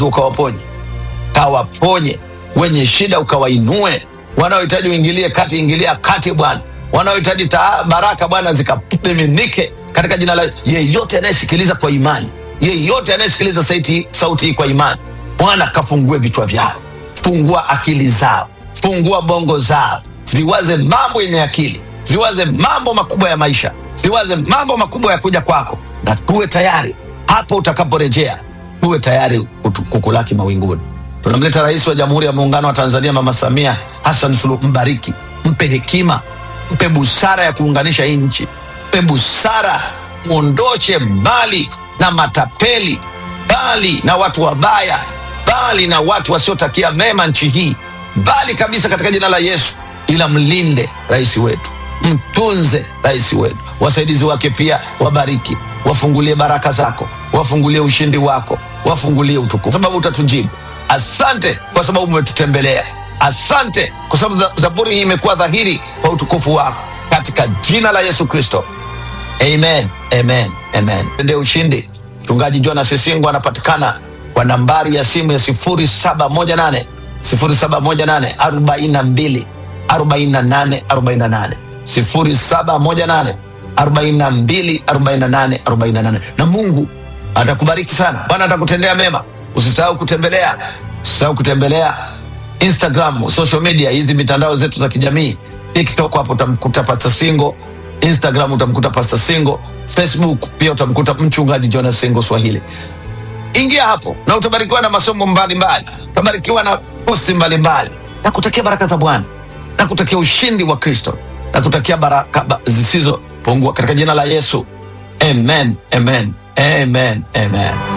wagonjwa ukawaponye, kawaponye wenye shida ukawainue, wanaohitaji uingilie kati, ingilia kati Bwana, wanaohitaji taa- baraka Bwana zikamiminike katika jina la yeyote anayesikiliza kwa imani, yeyote anayesikiliza sauti, sauti hii kwa imani, Bwana kafungue vichwa vyao, fungua akili zao, fungua bongo zao, ziwaze mambo yenye akili, ziwaze mambo makubwa ya maisha, ziwaze mambo makubwa ya kuja kwako, na tuwe tayari hapo utakaporejea, tuwe tayari kutu- kukulaki mawinguni. Tunamleta Rais wa Jamhuri ya Muungano wa Tanzania Mama Samia Hassan Suluhu, mbariki, mpe hekima, mpe busara ya kuunganisha hii nchi, mpe busara, mwondoshe mbali na matapeli, mbali na watu wabaya, mbali na watu wasiotakia mema nchi hii, mbali kabisa katika jina la Yesu, ila mlinde rais wetu, mtunze rais wetu, wasaidizi wake pia wabariki, wafungulie baraka zako, wafungulie ushindi wako, wafungulie utukufu, sababu utatujibu. Asante kwa sababu umetutembelea. Asante kwa sababu za- zaburi hii imekuwa dhahiri kwa utukufu wako, katika jina la Yesu Kristo. Amen, amen, amen. Ende ushindi. Mchungaji Jonas Sisingo anapatikana kwa nambari ya simu ya 0718 0718 42 48 48 0718 42 48 48 na Mungu atakubariki sana. Bwana atakutendea mema. Usisahau kutembelea, usisahau kutembelea Instagram, social media, hizi mitandao zetu za kijamii. TikTok hapo utamkuta Pastor Singo, Instagram utamkuta Pastor Singo, Facebook pia utamkuta mchungaji Jonas Singo Swahili. Ingia hapo na utabarikiwa na masomo mbalimbali, utabarikiwa na posti mbalimbali, na kutakia baraka za Bwana, na kutakia ushindi wa Kristo, na kutakia baraka ba- zisizopungua katika jina la Yesu. Amen, amen, amen, amen.